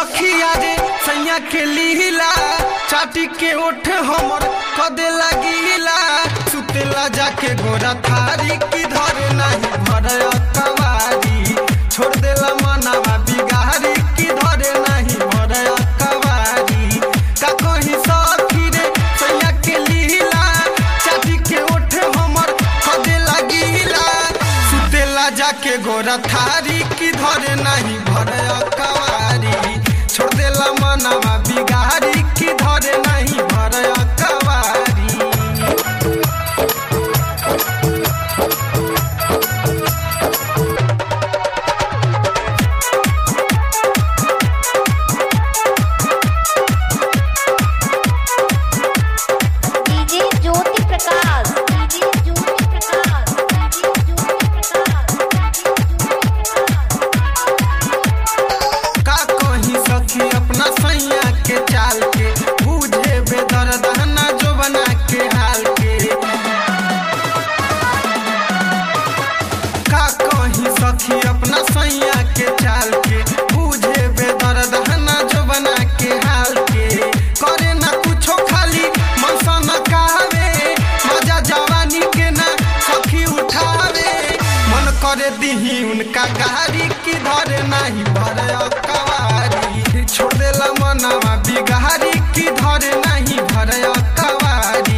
सखिया रे सैया के लीला चाटी के ओठ हमर कदे लगीला सुतेला जाके गोरा थारी की धर नहीं भर कवारी छोड़ देला मनावा बिगारी की धर नहीं भर कवारी का कहीं सखी रे सैया के लीला चाटी के ओठ हमर कदे लगीला सुतेला जाके गोरा थारी की धर नहीं भर कवारी छोड़ देला मनावा बिगारी की धर नहीं भर कवारी DJ Jyoti Prakash DJ Jyoti Prakash DJ Jyoti Prakash का कहीं सखी अपना सैया के चाल के बूझे बेदर्द ना जो बना के हाल के का कहीं सखी अपना सैया के चाल के बूझे बेदर्द ना जो बना के हाल के करे ना कुछो खाली मनसन कावे मजा जवानी के ना सखी उठावे मन करे दीही उनका गाड़ी की धरे नहीं भरे कवारी छोड़ देला मनवा बिगारी की धरे नहीं भरे कवारी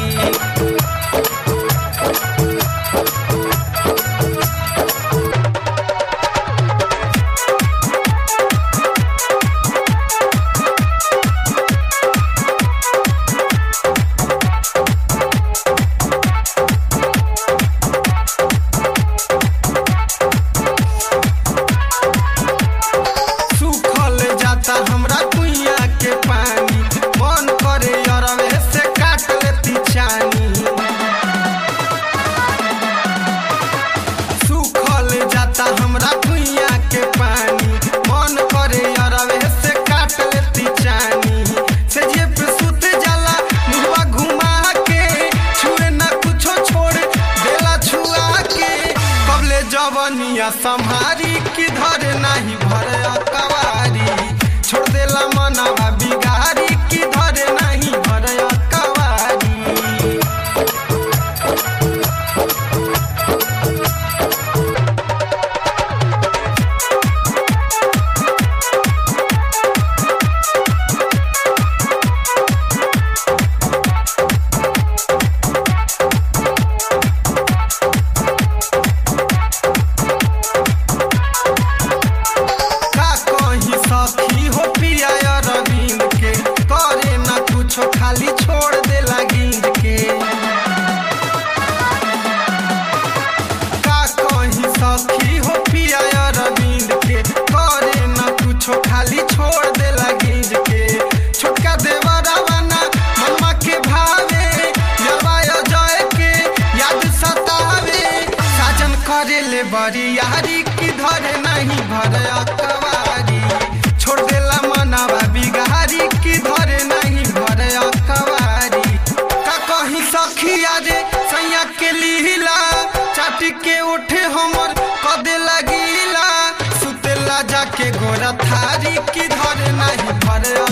सूखल जाता हमरा कुइया के पानी मन करे अरवे से काट लेती चानी सूखल जाता हमरा कुइया के पानी मन करे अरवे से काट लेती चानी से जे पे सुत जाला मुहवा घुमा के छुए ना कुछो छोड़ देला छुआ के कबले जवनिया संहारी की धरे नहीं भरे कवारी छोड़ देला मनावा बिगारी की धरे नहीं भरे कवारी का कहीं सखी हो पिया रविंद के करे ना कुछो खाली छोड़ देला गिंद के का कहीं सखी हो पिया रविंद के करे ना कुछो खाली छोड़ देला गिंद के छोटका देवरावा ना मनमा के भावे जवाय जय के याद सतावे साजन करे ले बड़ी यारी की धरे नहीं भरे अकवारी छोड़ देला मनावा बिगारी की धरे नहीं भरे अकवारी का कहीं सखिया रे सैया के लीला चाटी के उठे हमर कदे लगीला सुतेला जाके गोरा थारी की धरे नहीं भरे